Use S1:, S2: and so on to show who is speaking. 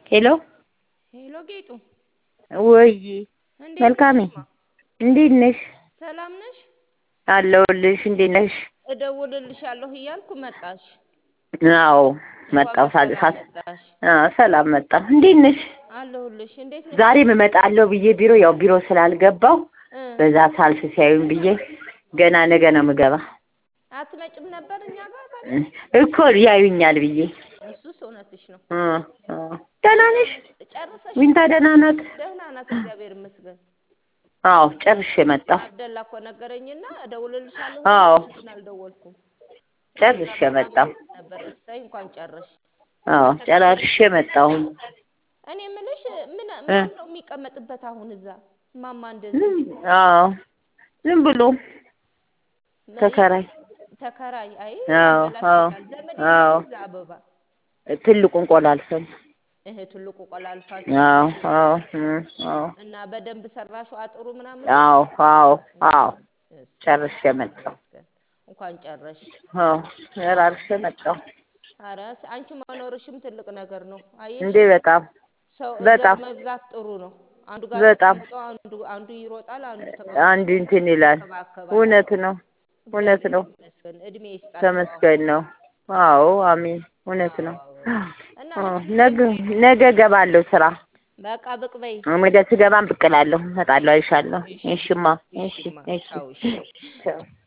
S1: ሄሎ
S2: ሄሎ ጌጡ
S1: ወይ
S2: እንዴት
S1: መልካሜ
S2: ነሽማ?
S1: እንዴት ነሽ?
S2: ሰላም ነሽ?
S1: አለሁልሽ። እንዴት ነሽ?
S2: እደውልልሻለሁ እያልኩ መጣሽ።
S1: አዎ
S2: እንኳን
S1: መጣሁ። ሳ-
S2: በሰላም
S1: ሳ-
S2: መጣሽ።
S1: አዎ ሰላም መጣሁ። እንዴት ነሽ?
S2: አለሁልሽ። እንዴት ነሽ?
S1: ዛሬም እመጣለሁ ብዬ ቢሮ ያው ቢሮ ስላልገባሁ
S2: እ
S1: በዛ ሳልፍ ሲያዩኝ ብዬ ገና ነገ ነው የምገባ
S2: አትመጭም ነበር እኛ ጋር ታዲያ?
S1: እኮ ያዩኛል ብዬ
S2: እሱስ እውነትሽ ነው።
S1: እ እ ደህና ነሽ?
S2: ጨርሰሽ?
S1: ዊንታ ደህና ናት?
S2: ደህና ናት፣ እግዚአብሔር ይመስገን።
S1: አዎ ጨርሼ መጣሁ።
S2: አብደላ እኮ ነገረኝና እደውልልሻለሁ
S1: አዎ
S2: ብዬሽ ግን አልደወልኩም።
S1: ጨርሼ መጣሁ።
S2: ነበር እሰይ እንኳን ጨረሽ።
S1: አዎ ጨራርሼ መጣሁ።
S2: እኔ የምልሽ ምን
S1: እ
S2: ማን ነው የሚቀመጥበት አሁን እዛ ማማ እንደዚህ
S1: አዎ ዝም ብሎ ተከራይ
S2: ተከራይ? አይ
S1: አዎ አዎ
S2: ያበላሽታል። ዘመድ
S1: አዎ
S2: የለሽም እዛ አበባ
S1: ትልቁን ቆላልፈን
S2: እህ ትልቁ
S1: አዎ
S2: ቆላልፋችሁ
S1: አዎ እም፣ አዎ
S2: እና በደንብ ሰራሹ አጥሩ ምናምን
S1: አዎ አዎ አዎ
S2: እሰይ
S1: ጨርሼ መጣሁ።
S2: ይመስገን። እንኳን ጨረሽ።
S1: አዎ ጨራርሼ መጣሁ።
S2: ኧረ አንቺ መኖርሽም ትልቅ ነገር ነው። አየሽ
S1: እንዴ በጣም
S2: ሰው
S1: በጣም
S2: እግር መብዛት ጥሩ ነው። አንዱ ጋር
S1: በጣም
S2: ተቀምጦ አንዱ አንዱ ይሮጣል፣ አንዱ ተቀምጦ
S1: አንድ እንትን ይላል።
S2: ይንከባከባል።
S1: እውነት ነው እውነት
S2: እግዚአብሔር
S1: ነው።
S2: ይመስገን እድሜ ይስጣቸው።
S1: ተመስገን ነው። አዎ አሜን። እውነት ነው።
S2: አዎ እና
S1: አዎ ነገ ነገ እገባለሁ ስራ
S2: በቃ ብቅ በይ።
S1: ወደ ስገባም ብቅ እላለሁ፣ እመጣለሁ፣ አይሻለሁ።
S2: እሺ
S1: እሺማ እሺ
S2: እሺማ
S1: እሺ
S2: ቻው እሺ።
S1: ቻው